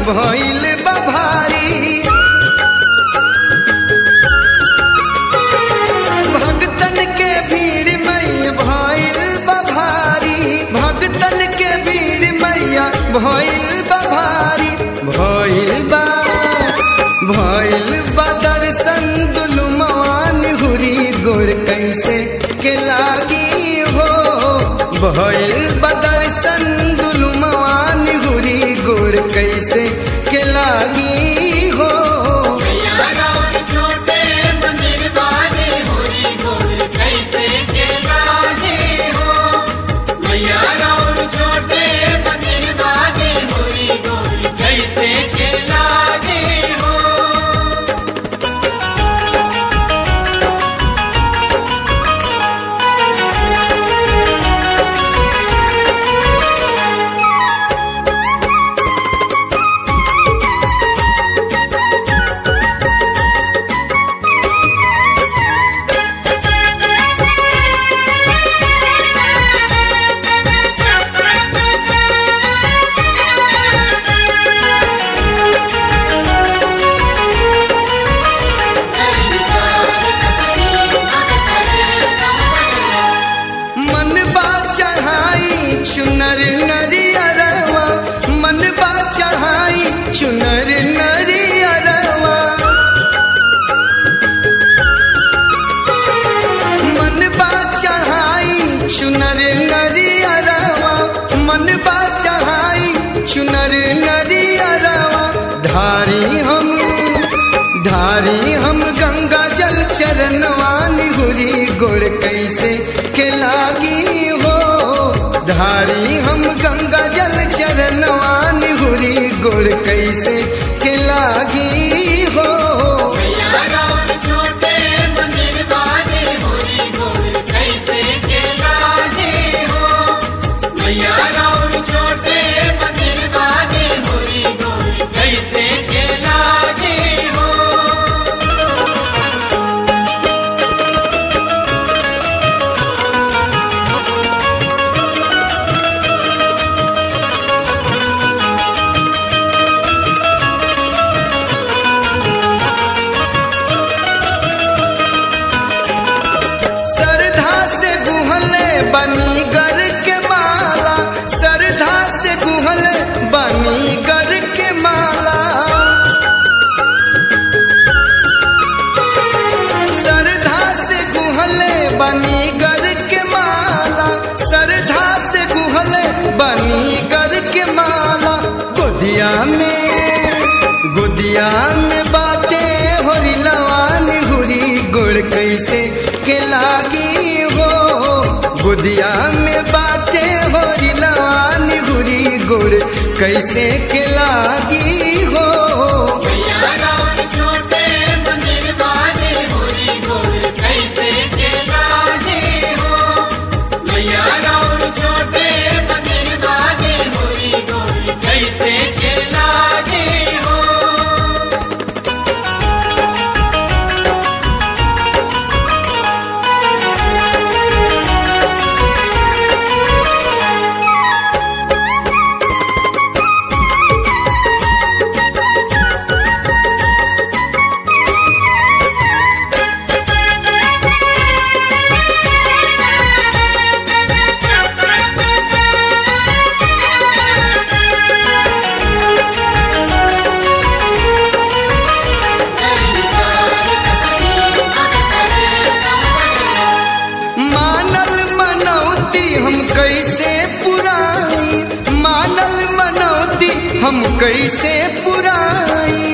भइल बभारी भगतन के भीड़ मैया भइल बभारी भगतन के भीड़ मैया भइल बभारी भइल बा भइल बा दर्शन दुलु मान हुरी गोड़ कैसे के लागी हो भइल बा दर्शन दुलु मान हुरी गोड़ कैसे के लागी हो मैया राउर छोटे मंदिर वाले होरी गोल कैसे के लागे हो मैया राउर छोटे मंदिर वाले होरी गोल कैसे के लागे हो मन बा चढ़ाई चुनर नरियरवा मन बा चढ़ाई चुनर नरियरवा मन बा चढ़ाई चुनर नरियरवा मन बा चढ़ाई चुनर नरियरवा धारी हम धारी हम गंगा जल चरणवान हुरी गोड़ कैसे के लागी हो धारी हम गंगा जल चरणवान हुरी गोड़ कैसे के लागी हो मैया राउर छोटे मंदिर वाले होरी गोल कैसे के लागे हो मैया राउर छोटे मंदिर वाले होरी गोल कैसे के लागे हो सरधा से गुहले बनी गर के माला सरधा से गुहले बनी गर के माला सरधा से गुहले बनी गर के माला सरधा से गुहले बनी गर के माला गोदिया में गोदिया में बाटे होरी लवान हुरी गुड़ कैसे के लागी हो गोदिया में बाटे होरी लवान हुरी गुड़ कैसे के लागी हो मैया राउर छोटे मंदिर वाले होरी गोल कैसे के लागे हो मैया राउर छोटे मंदिर वाले होरी गोल कैसे के लागे हो मानल मनौती हम कैसे पुराई मानल मनौती हम कैसे पुराई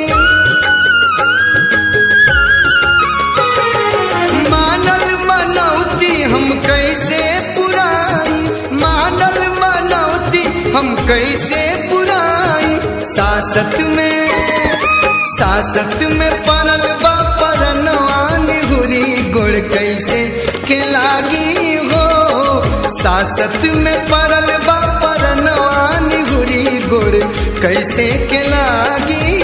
मानल मनौती हम कैसे पुराई मानल मनौती हम कैसे पुराई सासत में सासत में पड़ल बा परनवान हुरी गुड़ कैसे के लागी हो सासत में पड़ल बा परनवान हुरी गुड़ कैसे के लागी